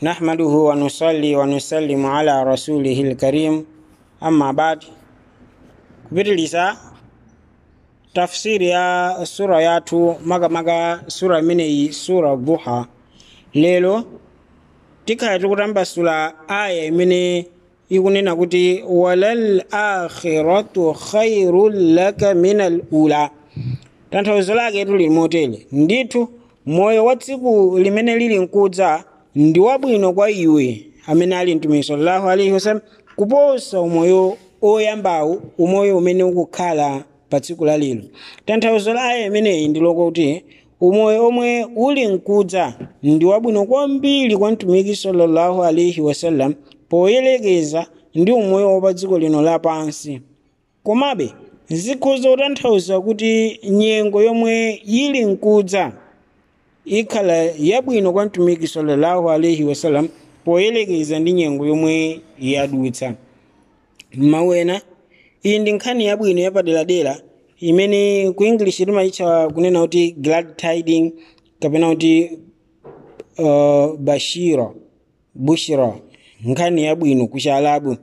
نحمده ونصلي ونسلم على رسوله الكريم أما بعد kupitiliza tafsiri ya sura yathu makamaka sura imeneyi sura duha lero tikhala tikutambasula aya imene ikunena kuti walal akhiratu khairun laka min al ula tanthauzo lake lili motere ndithu moyo wa tsiku limene lili nkudza ndi wabwino kwa iwe amene ali mtumiki sallallahu alaihi wasallam kuposa umoyo oyambawu umoyo umene ukukhala pa tsiku la lero tanthauzo la aya imeneyi ndi lokuti umoyo omwe uli nkudza ndi wabwino kwambiri kwa mtumiki sallallahu alaihi wasallam poyerekeza ndi umoyo wa pa dziko lino lapansi komabe zikhoza kutanthauza kuti nyengo yomwe yili nkudza ikhala yabwino kwa mtumiki sallallahu alaihi wasallam poyerekeza ndi nyengo yomwe yadutsa mawena iyi ndi nkhani yabwino yapaderadera imene ku english timayitcha kunena kuti glad tiding kapena kuti uh, bashira bushra nkhani yabwino ku chialabu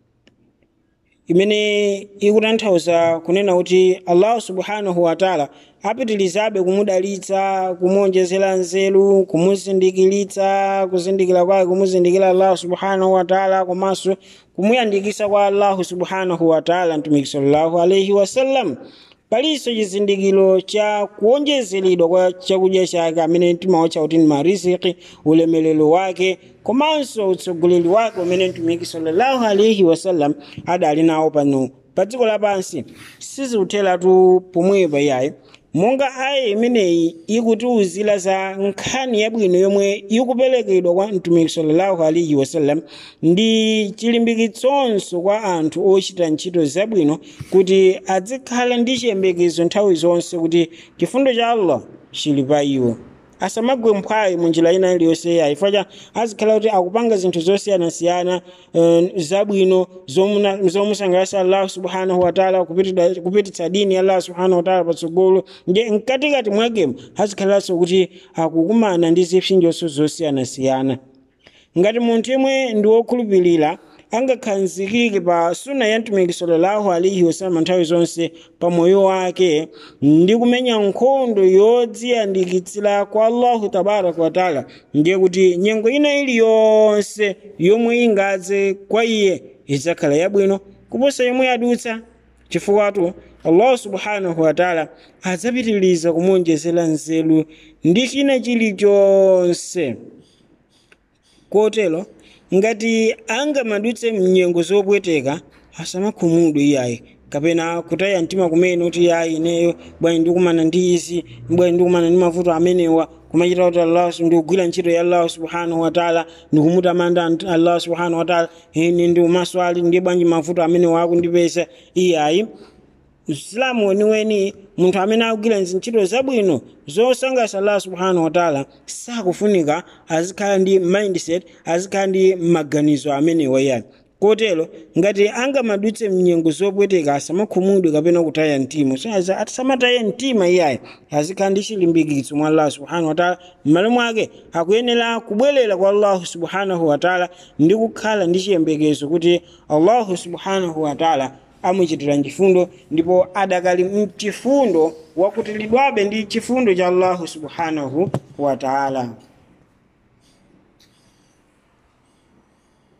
imene ikutanthauza kunena kuti allahu subhanahu wataala apitilizabe kumudalitsa kumuonjezera nzeru kumuzindikiritsa kuzindikira kwake kumuzindikira allahu subhanahu wataala komanso kumuyandikisa kwa allahu subhanahu wataala mtumiki sallallahu alaihi wasallam palinso chizindikiro cha kuonjezeredwa kwa chakudya chake amene timawatcha kuti ni mariziki ulemelero wake komanso utsogoleri wake umene mtumiki sallallahu alaihi wasallam adali nawo pano pa dziko lapansi sizikutheratu pomwepa iyayi monga aya imeneyi ikutiwuzira za nkhani yabwino yomwe ikuperekedwa kwa mtumiki sallallahu alaihi wasallam ndi chilimbikitsonso kwa anthu ochita ntchito zabwino kuti adzikhala ndi chiyembekezo nthawi zonse kuti chifundo cha allah chili pa iwo asamagwe mphwayi munjira ina iliyonse yayi chifukwa azikhala kuti akupanga zinthu zosiyanasiyana uh, zabwino zomusangalatsa allahu subhanahu wataala kupititsa dini ya allah subhanahu wataala patsogolo nje mkatikati mwakemo azikhalanso kuti akukumana ndi zipsinjonso zosiyanasiyana ngati munthu yemwe ndi wokhulupirira angakhazikike pa suna ya mtumiki sallallahu alaihi wasallam nthawi zonse pa moyo wake ndi kumenya nkhondo yodziyandikitsira kwa allahu tabaraka wataala ndiye kuti nyengo ina iliyonse yomwe ingadze kwa iye idzakhala yabwino kuposa yomwe yadutsa chifukwatu allahu subhanahu wataala adzapitiriza kumuonjezera nzeru ndi china chilichonse kotero ngati angamadutse mnyengo zopweteka asamakhumudwe iyayi kapena kutaya mtima kumene kuti yayi ineyo bwanji ndikumana ndi izi bwanji ndikumana ndi mavuto amenewa kumachita kuti allah ndikugwira ntchito ya allah subhanahu wataala ndikumutamanda allah subhanahu wataala ine ndi umaswali ndiye bwanji mavuto amenewa akundipesa iyayi msilamu weniweni munthu amene akugwira ntchito zabwino zosangalatsa allah subhanahu wataala sakufunika azikhala ndi mindset azikhala ndi maganizo amenewa iyayi kotero ngati angamadutse mnyengo zopweteka asamakhumudwe kapena kutaya mtima asamataye mtima iyayi azikhala ndi chilimbikitso mwa allah subhanahu wataala m'malo mwake akuyenera kubwerera kwa allahu subhanahu wataala ndi kukhala ndi chiyembekezo kuti allahu subhanahu wataala amuchitira chifundo ndipo adakali mchifundo wakutilidwabe ndi chifundo cha allahu subhanahu wataala